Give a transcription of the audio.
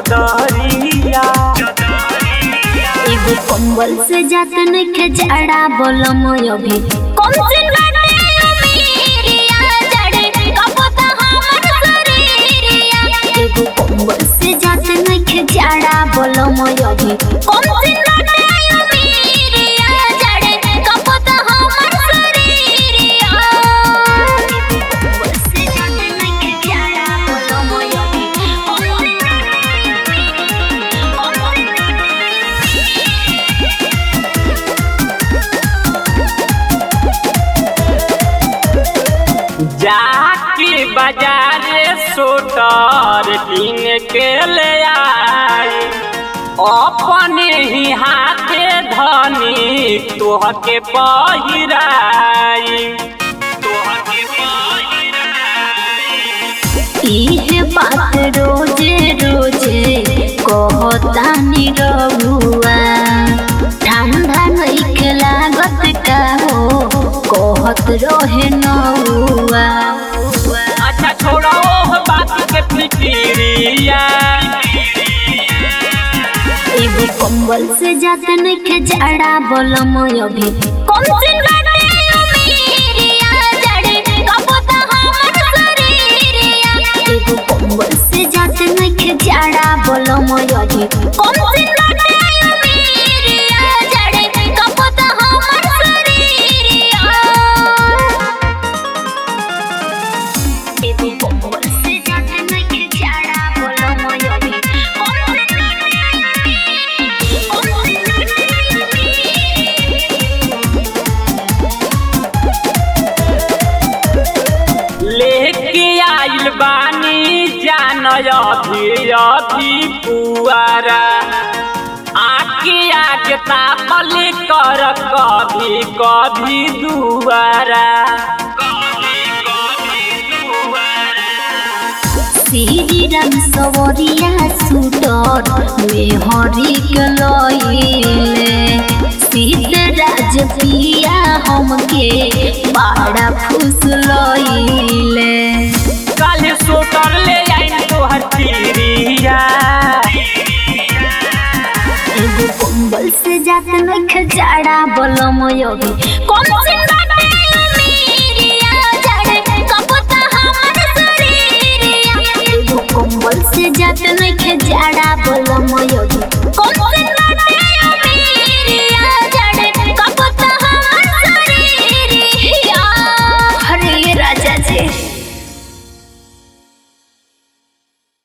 चदरिया एगो कंबल से जात नइखे जाड़ा बोलम अभी कम से बाटे अमीरिया जड़े कपता हमर शरीरिया एगो कंबल से जात नइखे जाड़ा बोलम अभी कम से बाटे अमीरिया जड़े कपता हमर शरीरिया कंबल से जात नइखे जाड़ा बोलम अभी कम से जाके बाजारे सोटर किन के ले आई अपने ही हाथे धनी तोहके पहिराई तोहके इहे बात रोजे रोजे कहतानी रहुआ ठंडा नइखे लागत का हो कहत रहे नहुआ अच्छा छोड़ो ओह बात के फिकिरिया एगो कंबल से जात नइखे जाड़ा बोलम अभी कम से बाटे अमीरिया जड़े कपता हमर शरीरिया एगो कंबल से जात नइखे जाड़ा बोलम अभी कम से बाटे अमीरिया जड़े कपता हमर शरीरिया एगो कंबल से जात नइखे जाड़ा बोलम अभी कम से लेके आइल बानी जान अभी अभी पुआरा आके आके तापल कर कभी कभी दुआरा श्री राम सवरिया सुटर में हरि के लइले सीतराज पिया हमके बड़ा खुश लइले काले सोटर ले आइन तोहर तिरिया एगो कंबल से जात नइखे जाड़ा बोलम अभी कम से